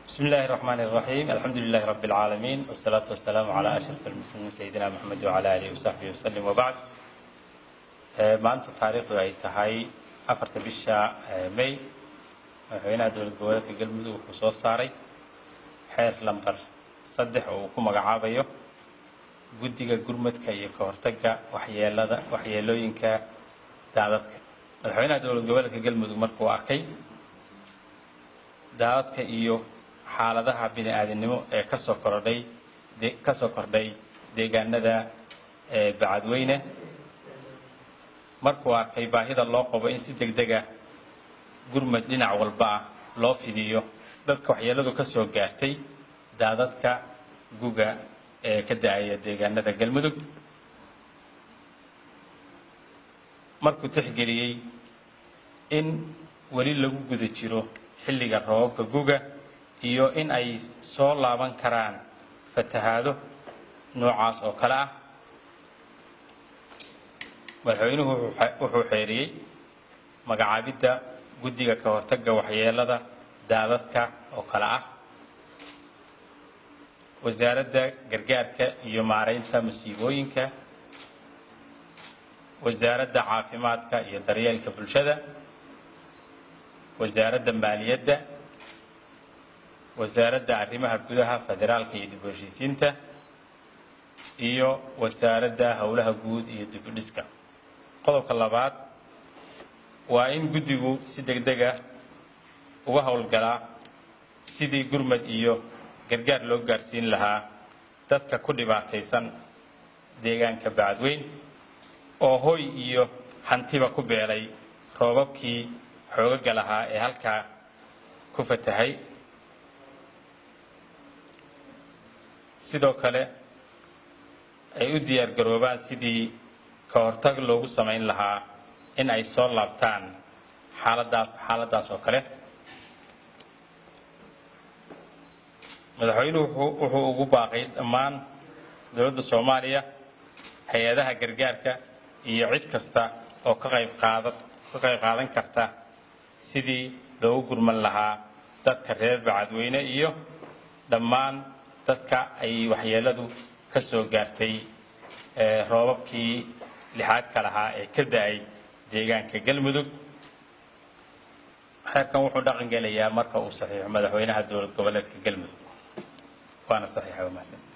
بسم الله الرحمن الرحيم الحمد لله رب العالمين والصلاة والسلام على أشرف المسلمين سيدنا محمد وعلى آله وصحبه وسلم وبعد maanta taariikhdu ay tahay afarta bisha may madaxweynaha dowlad goboleedka galmudug wuxuu soo saaray xeer lambar saddex oo uu ku magacaabayo guddiga gurmadka iyo ka hortagga waxyeelada waxyeelooyinka daadadka madaxweynaha dowlad goboleedka galmudug markuu arkay daadadka iyo xaaladaha bini aadamnimo ee kasoo kordhay kasoo kordhay deegaanada bacadweyne markuu arkay baahida loo qabo in si deg deg ah gurmad dhinac walba ah loo fidiyo dadka waxyeeladu ka soo gaartay daadadka guga ee ka da-aya deegaanada galmudug markuu tixgeliyey in weli lagu guda jiro xilliga roobabka guga iyo in ay soo laaban karaan fatahaado noocaas oo kale ah madaxweynuhu wuxuu xeeriyey magacaabidda guddiga ka hortagga waxyeelada daadadka oo kale ah wasaaradda gargaarka iyo maaraynta masiibooyinka wasaaradda caafimaadka iyo daryeelka bulshada wasaaradda maaliyadda wasaaradda arrimaha gudaha federaalka iyo dib u heshiisiinta iyo wasaaradda howlaha guud iyo dib u dhiska qodobka labaad waa in guddigu si deg deg ah uga howlgalaa sidii gurmad iyo gargaar loo gaarsiin lahaa dadka ku dhibaataysan deegaanka bacadweyn oo hoy iyo hantiba ku beelay roobabkii xoogaga lahaa ee halkaa ku fatahay sidoo kale ay u diyaar garoobaan sidii ka hortag loogu samayn lahaa in ay soo laabtaan xaaladaas xaaladaas oo kale madaxweynuhu wuxuu ugu baaqay dhammaan dowladda soomaaliya hay-adaha gargaarka iyo cid kasta oo ka qayb qaada ka qayb qaadan karta sidii loogu gurman lahaa dadka reer bacadweyne iyo dhammaan dadka ay waxyeeladu ka soo gaartay roobabkii lixaadka lahaa ee ka da-ay deegaanka galmudug xeerkan wuxuu dhaqan gelayaa marka uu saxiixo madaxweynaha dowlad goboleedka galmudug waana saxiixa wamahadsanta